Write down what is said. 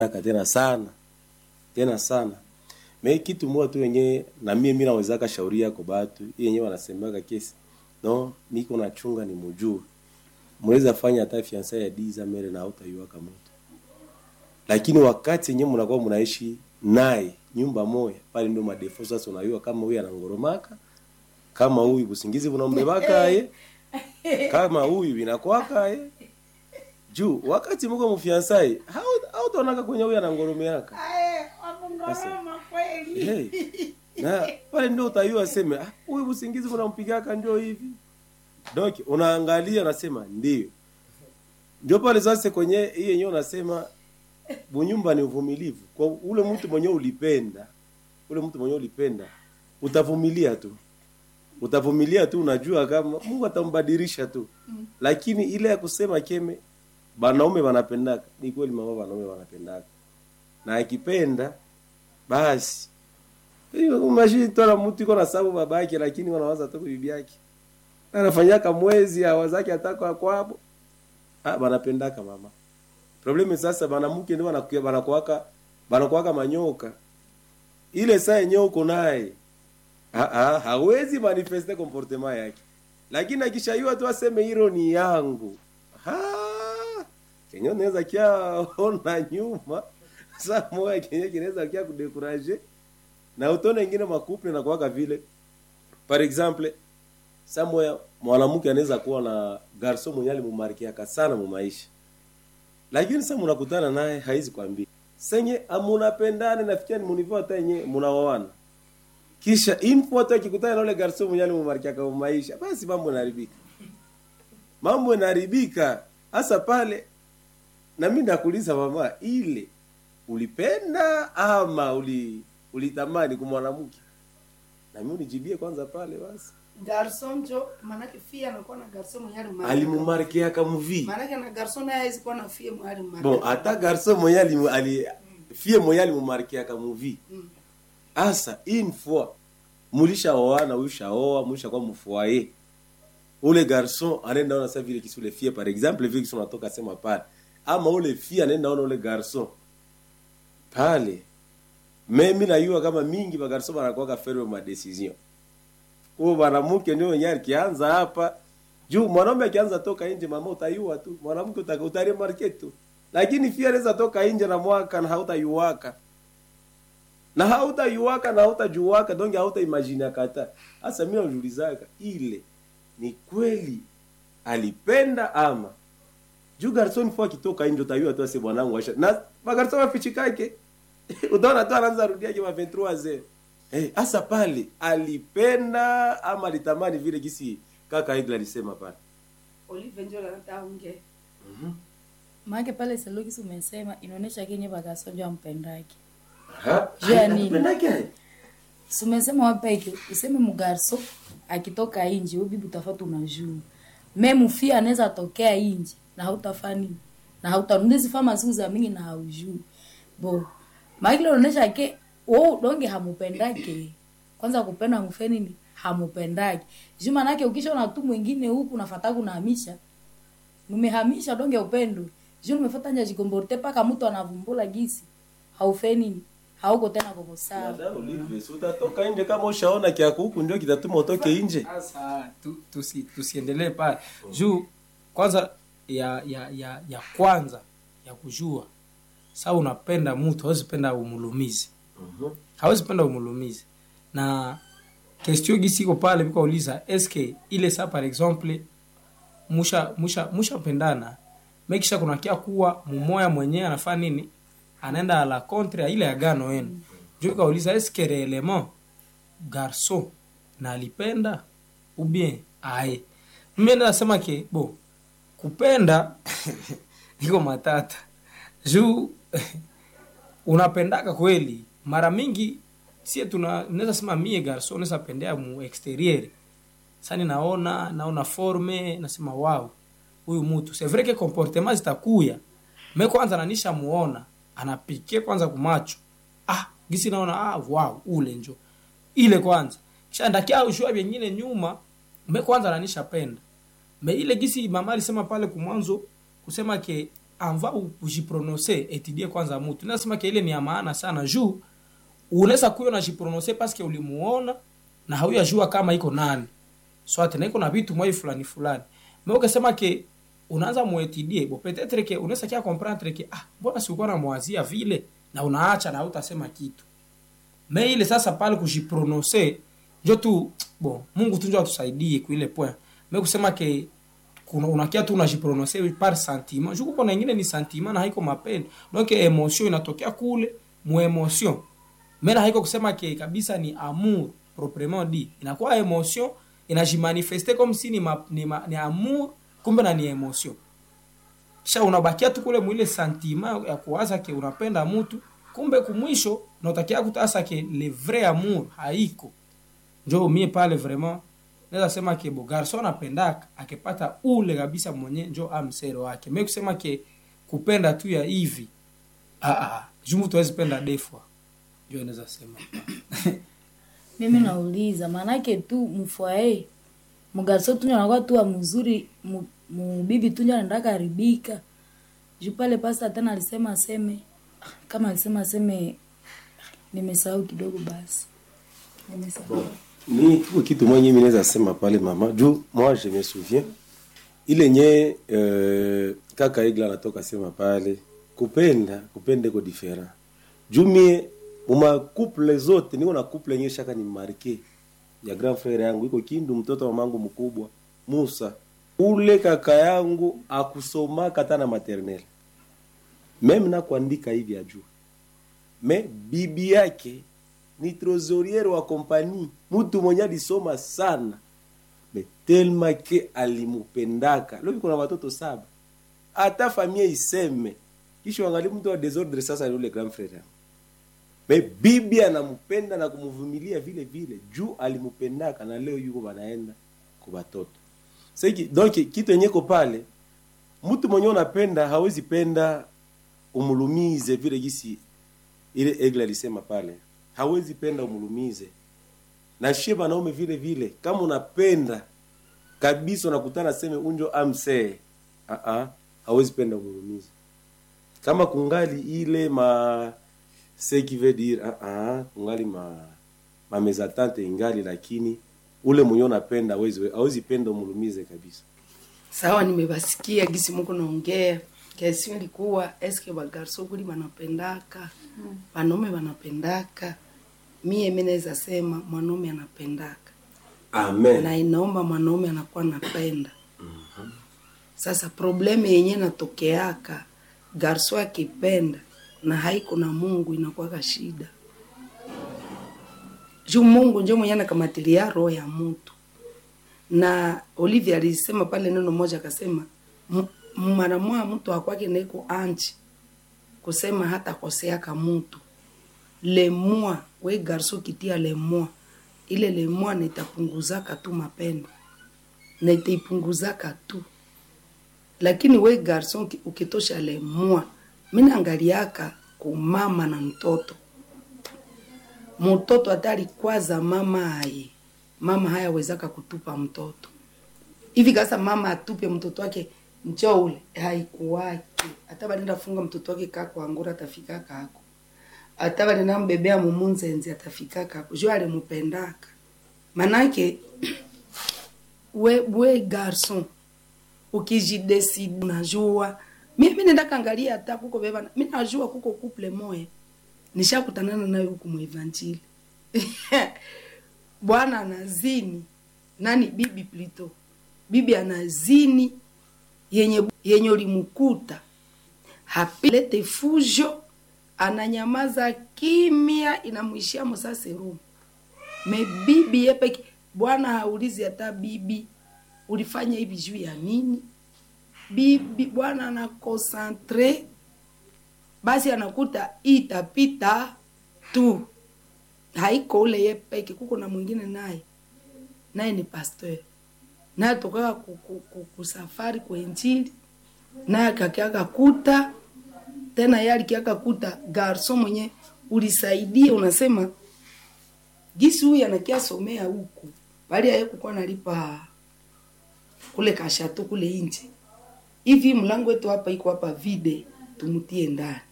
Aka tena sana tena sana me kitu moja tu yenye na mie mi nawezaka shauri yako batu hii yenyewe wanasemaga kesi no niko nachunga ni mujue mweza fanya hata fiansa ya diza mere na hautaiwaka moto lakini wakati yenyewe mnakuwa mnaishi naye nyumba moja pale ndio madefo sasa unayua kama huyu anangoromaka kama huyu busingizi bunambebaka ye kama huyu binakwaka ye juu wakati mko mfiansai hautaonaka kwenye huyu anangoromeaka Ngoroma kweli. hey. na pale ndio utayua seme "Ah, huyu usingizi unampigaka ndio hivi donc unaangalia unasema ndio ndio pale sasa kwenye hii yenyewe unasema bunyumba ni uvumilivu kwa ule mtu mwenye ulipenda ule mtu mwenye ulipenda utavumilia tu utavumilia tu unajua kama Mungu atambadilisha tu lakini ile ya kusema keme banaume wanapendaka ni kweli mama wanaume wanapendaka na akipenda basi hiyo umashini tola mtu iko na sababu babake lakini wanawaza tu bibi yake anafanyaka mwezi awazake ataka kwabo ah banapendaka mama problemi sasa banamuke ndio banakuya banakuaka banakuaka manyoka ile saa yenyewe uko naye ah ah hawezi manifeste comportement yake lakini akishayua tu aseme hilo ni yangu ha kenyo naweza kia ona nyuma saa moja kenye kinaweza kia kudekuraje na utone ingine makuple na kuwaka vile par exemple saa moya mwanamke anaweza kuwa na garso mwenye alimumarkiaka sana mu maisha lakini sasa mnakutana naye haizi kwambia senye amunapendane nafikia ni munivo hata yenye munaoana kisha info tu akikutana na ule garso mwenye alimumarkiaka mu maisha basi mambo yanaharibika mambo yanaharibika hasa pale na mimi nakuuliza mama ile ulipenda ama uli ulitamani kumwanamke na mimi unijibie kwanza pale basi Garson njo manake fia anakuwa na garson mwenye alimarika. alimumarkiaka muvi Manake na garson naye hawezi kuwa na fia mwenye alimarika. bon hata garso mwenye alimu- ali fie mwenye alimumarkiaka muvi Mm. asa une fois mulishaoana ulishaoa mulishakuwa mfoyer ule garçon anaenda ona sa vile kisi ule fie par exemple vile kisi unatoka sema pale ama ule fie anaenda ona ule garçon pale mimi najua kama mingi ba garçon banakuwa ferme ma decision huo mwanamke ndio wenyewe akianza hapa juu mwanaume akianza toka nje mama utayua tu mwanamke uta- utaremarke tu lakini fia anaweza toka nje na mwaka na hautayuwaka na hautayuwaka na hautajuwaka donge hautaimagine kata hasa mimi najiulizaka ile ni kweli alipenda ama juu garson fo akitoka nje utayua tu ase bwanangu asha na magarson wafichikake utaona tu anaanza rudia kwa 23 zero eh hasa pale alipenda ama alitamani vile gisi kaka Igla alisema pale Olive njo anataka unge. maake pale selokisi umesema inaonyesha kenye bakasoja mpendake ha Juu ya nini? Alipendake? Si umesema wapeke useme mugarso akitoka inji huyu bibi utafata unajua me mufia anaweza tokea inji na hautafaa nini na hautanundizi fama siku za mingi na haujui bo maakile unaonyesha ke wo donge hamupendake kwanza kupenda mufe nini hamupendake juu manake ukishaona tu mwingine huku nafata kunahamisha numehamisha donge upendo juu numefata nja jikomborte paka mtu anavumbula gisi haufe nini hauko tena koko sawa Dada Olive, si utatoka nje kama ushaona kiako huku ndio kitatuma utoke nje sasa tu, tusi, tusiendelee pale juu kwanza ya ya ya ya kwanza ya kujua saa unapenda mtu hawezi penda umulumizi hawezi penda umulumizi na kestio gisiko pale vikauliza eske ile saa par exemple musha musha mushapendana mekisha kunakia kuwa mumoya mwenyewe anafaa nini anaenda la contre ya ile agano yenu juu kauliza eske reellement garçon na alipenda ou bien aye mimi nasema ke bo kupenda iko matata juu unapendaka kweli mara mingi sie tuna naweza sema mie garso naweza pendea mu exterieur sani naona naona forme nasema wow huyu mtu c'est vrai que comportement zitakuya me kwanza nanisha muona anapike kwanza kumacho ah gisi naona ah wow ule njo ile kwanza kisha ndakia ushua vingine nyuma me kwanza nanisha penda me ile gisi mama alisema pale kumwanzo kusema ke anva ujiprononse etudie kwanza mutu nasema ke ile ni ya maana sana juu unaweza kuyo unajiprononse paske ulimuona na hauyajua kama iko nani swate na iko na vitu mwai fulani fulani me ukasema ke unaanza muetudie bo petetre ke unaweza kia comprendre ke ah mbona sikuwa namwazia vile na unaacha na hautasema kitu me ile sasa pale kujiprononse njo tu bon mungu tu njo atusaidie kuile point me kusema ke kuna unakia tu unajiprononse par sentiment juku kuna ingine ni sentiment na haiko mapendo donc emotion inatokea kule mu emotion me na haiko kusema ke kabisa ni amour proprement dit inakuwa emotion inajimanifeste comme si ni, ma, ni, ma, ni amour kumbe na ni emotion kisha unabakia tu kule mwile sentiment ya kuwaza ke unapenda mtu kumbe kumwisho nautakia kutasa ke le vrai amour haiko njo mie pale vraiment naweza sema ke bo garso anapendaka akipata ule kabisa mwenye njo amsero wake me kusema ke kupenda tu ya hivi ah, ah, juu mtu hawezi penda defwa njo naweza sema mimi nauliza maanake tu mfwae mgarso tunyo anakuwa tu wa mzuri mu- mubibi tunyo anaenda karibika juu pale pasta tena alisema aseme kama alisema aseme nimesahau kidogo basi nimesahau ni tuko kitu mwenye mimi naweza sema pale mama juu moi je me souviens ile nye euh, kaka igla anatoka sema pale kupenda kupenda iko different juu mie muma couple zote niko na couple yenye shaka ni marke ya grand frère yangu iko kindu mtoto wa mamangu mkubwa Musa ule kaka yangu akusomaka hata na maternelle meme na kuandika hivi ajua me bibi yake ni trosoriere wa kompani mtu mwenye alisoma sana me telma ke alimupendaka leo kuna watoto saba hata familia iseme kisha wangali mtu wa desordre sasa ni ule grand frère yangu me bibi anampenda na kumvumilia vile vile juu alimupendaka na leo yuko banaenda kwa watoto seki donc kitu yenye ko pale mtu mwenye unapenda hawezi penda umulumize vile gisi ile egle alisema pale hawezi penda umulumize na shie banaume vile vile kama unapenda kabisa unakutana seme unjo amsee uh -uh, hawezi penda umulumize kama kungali ile ma ce qui veut dire uh -uh, kungali ma ma mezatante ingali lakini ule mwenye unapenda hawezi hawezi penda umulumize kabisa sawa nimebasikia gisi muko naongea kesi ilikuwa eske bagarso kuli banapendaka banaume banapendaka mie mi naweza sema mwanaume anapendaka amen na inaomba mwanaume anakuwa napenda sasa probleme yenye natokeaka garso akipenda na haiko na mungu inakuwaka shida juu mungu njo mwenye anakamatilia roho ya mutu na olivia alisema pale neno moja akasema "M- mara mwa mtu akwake naiko anchi kusema hata koseaka mutu lemua we garso kitia lemua ile lemua nitapunguzaka tu mapendo nitaipunguzaka tu lakini we garson uki- ukitosha lemua minaangaliaka kumama na mtoto mtoto atali kwaza mama aye mama hayawezaka kutupa mtoto hivi kasa mama atupe mtoto wake njo ule haikuwaki hata banenda funga mtoto wake kako angura atafika kako hata banenda mbebea mumunzenzi atafika kako jo alimupendaka manake we, we garson ukijideside unajua mimi nenda kangalia hata kuko beba mi najua kuko couple moya nishakutanana nayo huku muevanjili bwana anazini nani bibi plito bibi anazini yenye yenye ulimkuta hapilete fujo ananyamaza kimya inamwishia mosaserumu me bibi yepeke bwana haulizi hata bibi ulifanya hivi juu ya nini bibi bwana anakonsantre basi anakuta itapita tu haiko ule ye peke kuko na mwingine naye naye ni pasteur naye tokaka ku- ku- ku- kusafari kwenjili naye akakiaka kuta tena ye alikiaka kuta garso mwenye ulisaidia unasema gisi huyu anakiasomea huku bali aye kukuwa nalipa kule kashato kule nje hivi mlango wetu hapa iko hapa vide tumutie ndani